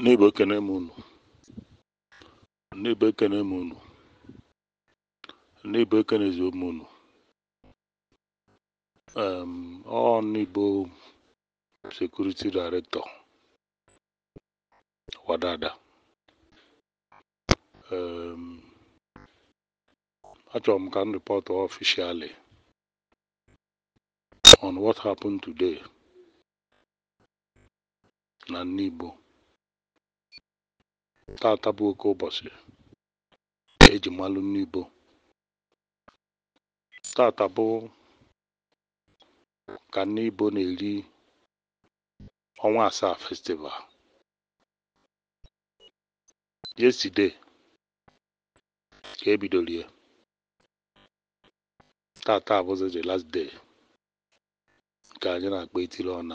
N'Igbo ekene m unu. N'Igbo ekene m unu. N'Igbo ekenezi m unu. Um, ọ n'Igbo Security Director Wadada. Um, achọrọ m ka m report officially on what happened today na Nigbo. Tata bụ oke ụbọchị eji malụ Nigbo. Tata bụ ka Nigbo na-eri ọnwa asaa festival. Yesterday ka ebidoro ya. Tata abụzi the last day nke anyị na-akpọ etiri ọna.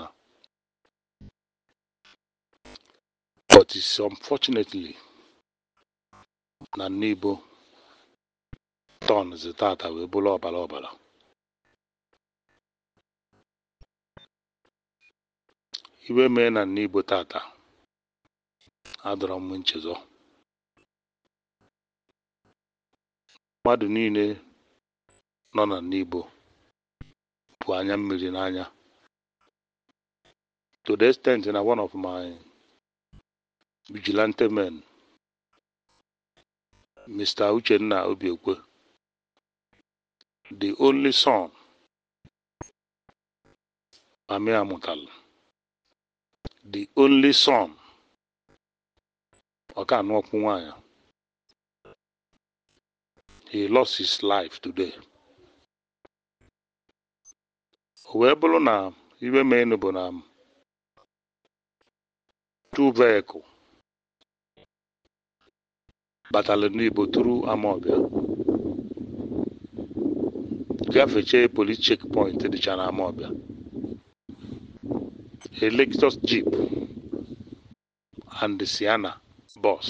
But it's unfortunately na Nigbo tọnụzi tata wee bụrụ ọbara ọbara. Iwe mee na Nigbo tata adọrọ m nchezọ. Mmadụ niile nọ na Nigbo bụ anya mmiri n'anya. To the extent na one of my vigilante men, Mr. Uchenna Obiekwe, the only son Mami amụtalụ, the only son ọ ka anụ ọkpụ nwaanyị. He lost his life today. O wee bụrụ na iwe meenụ bụ na two vehicle batara n'Igbo turu Amawbia gafechee police checkpoint dịcha na Amawbia. A Lexus Jeep and the Sienna bus.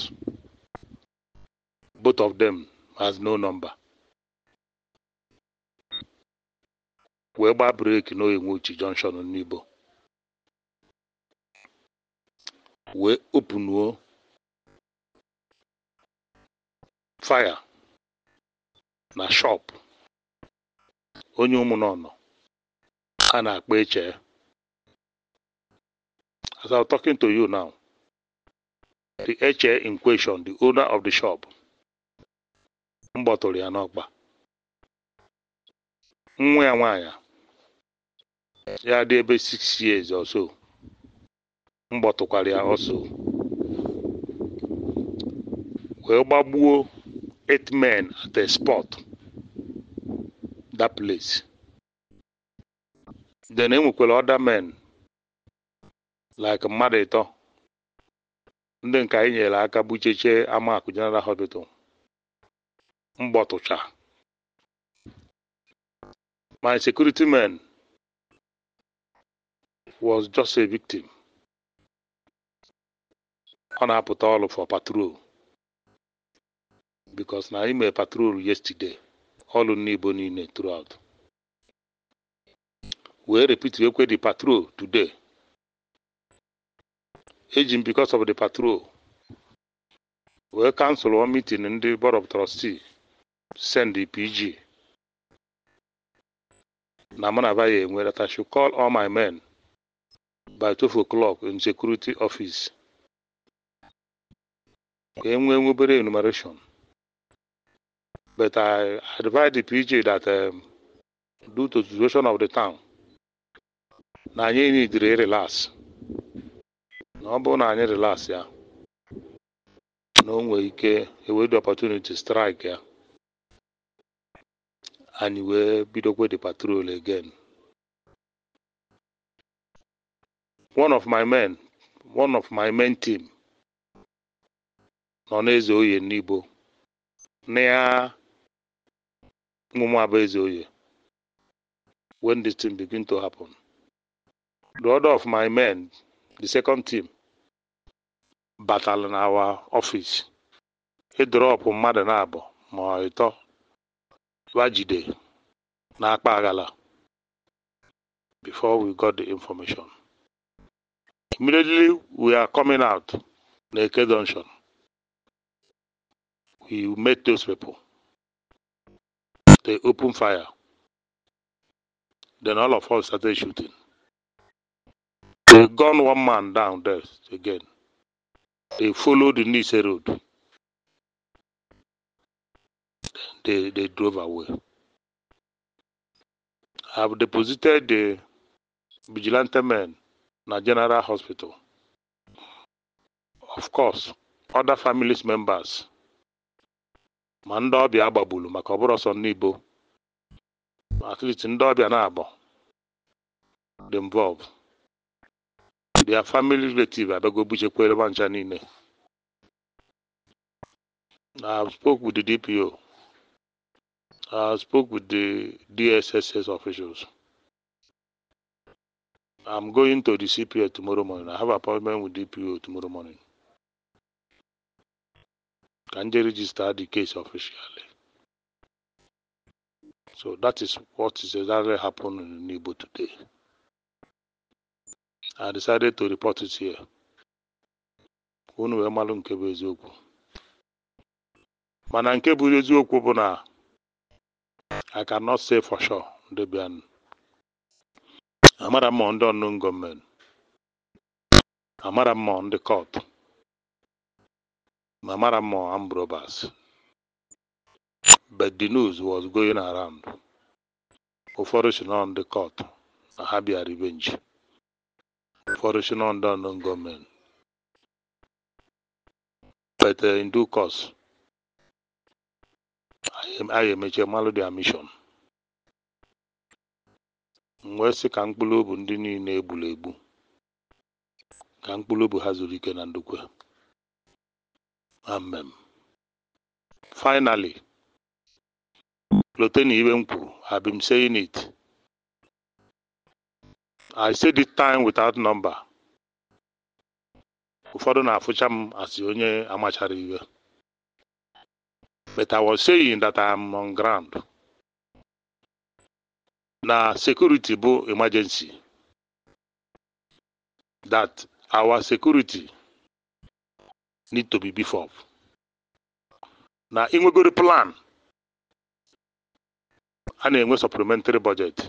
Both of them has no number. wee gbaa breeki n'Oyenwochi junction n'Igbo wee opunuo fire na shop onye ụmụnọnọ a na-akpọ eche as I'm talking to you now the eche in question the owner of the shop m gbọtụrụ ya n'ọkpa nwa ya nwaanyị ya dị ebe 6 years or so m gbọtụkwara ya ọsọ wee gbagbuo eight men at a spot that place then enwekwara other men like mmadụ ịtọ ndị nke anyị nyere aka bucheche Amakụ General Hospital mgbọtụcha my security man was just a victim ọ na-apụta ọrụ for patrol because na ime patrol yesterday ọrụ n'Igbo niile throughout wee repeat wekwe the patrol today eji m because of the patrol wee cancel one meeting ndị board of trustee send the PG na mụ na ya enwe that I should call all my men by 12 o'clock in security office ka e nwee obere enumeration but I advise the PG that um, due to the situation of the town na anyị nidiri relax na ọ bụrụ na anyị relax ya na o nwee ike ewedu opportunity strike ya anyị wee bidokwe the patrol again one of my men one of my men team nọ n'eze oye n'Igbo na ya ụmụ abụ eze oye when this thing begin to happen the order of my men the second team batara na our office ịdrọpụ mmadụ na-abụ ma ọ ịtọ wajide n'akpa aghala before we got the information immediately we are coming out na Eke Junction. We met those people. They opened fire. Then all of us started shooting. They gunned one man down there again. They followed the Nise road. They, they drove away. I've deposited the vigilante men na General Hospital. Of course, other families members ma ndị ọbịa agbagburu maka ọ bụrụ ọsọ ndị Igbo at least ndị ọbịa na-abọ dị involved their family relative abịago buchekwere ma ncha niile I spoke with the DPO I spoke with the DSSS officials I'm going to the CPA tomorrow morning I have appointment with DPO tomorrow morning can they register the case officially so that is what is exactly happening in Igbo today I decided to report it here. Unu wee malụ nke bụ eziokwu. Mana nke bụ eziokwu bụ na I cannot say for sure ndị bịanụ. Amara m ma ndị unknown gọọmenti. Amara m ma ndị court. Ma amara m ma armed robbers. But the news was going around. Ụfọdụ si na ndị court na ha bịa revenge. Ụfọdụ si na ndị unknown gọọmenti. But uh, in due course, anyị emeche malụ their mission. M wee sị ka mkpụrụ obi ndị niile egburu egbu ka mkpụrụ obi ha zuru ike na ndokwe. Amen. Finally, lote na ibe m kwuru, I've been saying it. I said it time without number. Ụfọdụ na-afụcha m asị onye amachara iwe. But I was saying that I am on ground. Na security bụ emergency. That our security need to be beef up. Na inwegoro plan a na-enwe supplementary budget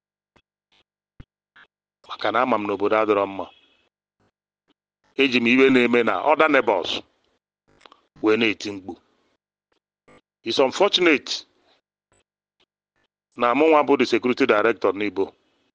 maka na ama m n'obodo adịrọ mma eji m iwe na-eme na other neighbors wee na-eti mkpu it's unfortunate na mụnwa bụ the security director n'Igbo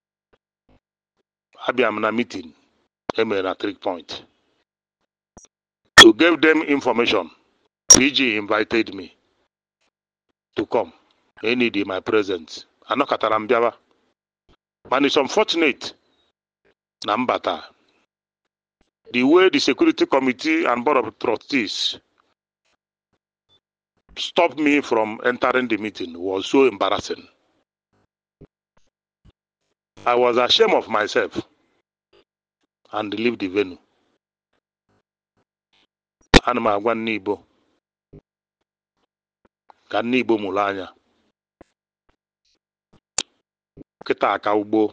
abịa m na meeting emere na three point to give them information PG invited me to come they need my presence anọkọtara m bịawa mana it's unfortunate na mbata the way the security committee and board of trustees stopped me from entering the meeting was so embarrassing. I was ashamed of myself and leave the venue. Ana m agwa nne Igbo ka nne Igbo mụrụ anya kịta aka ugbo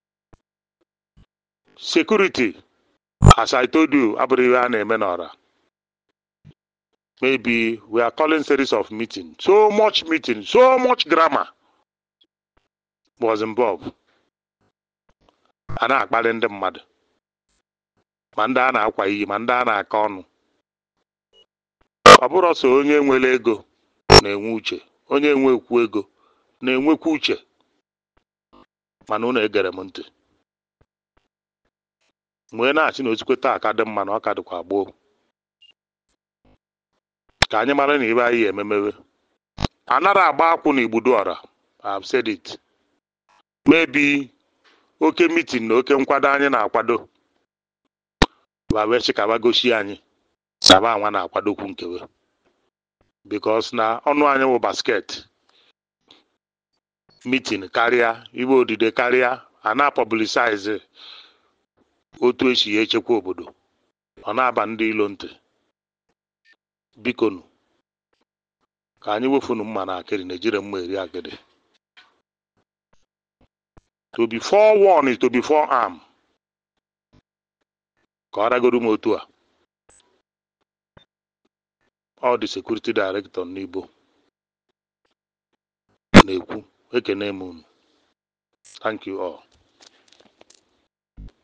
security as I told you abụrụ ihe a na-eme n'ọra maybe we are calling series of meeting so much meeting so much grammar was involved a na-akparị ndị mmadụ ma ndị a na-akwa iyi ma ndị a na-aka ọnụ ọ bụrụ sọ onye nwere ego na-enwe uche onye nwekwu ego na-enwekwu uche mana unu egere m ntị wee na-achị na osikwe taa aka dị mma na ọ ka dịkwa gboo ka anyị mara na ibe anyị ememewe anara agba akwụ na igbudu ọra I've said it maybe oke mitin na oke nkwado anyị na-akwado babechikaba gosi anyị saba anwa na-akwadokwu nkewe because na ọnụ anyị bụ basket mitin karịa ibe odide karịa a na-apọblisize otu esi echekwa obodo ọ na-aba ndị ilo ntị bikonu ka anyị wefunu mma na akịrị na ejire mma eri akịrị to be forewarned is to be forearmed ka ọ ragoro m otu a ọ dị security director n'Igbo na-ekwu ekene m unu thank you all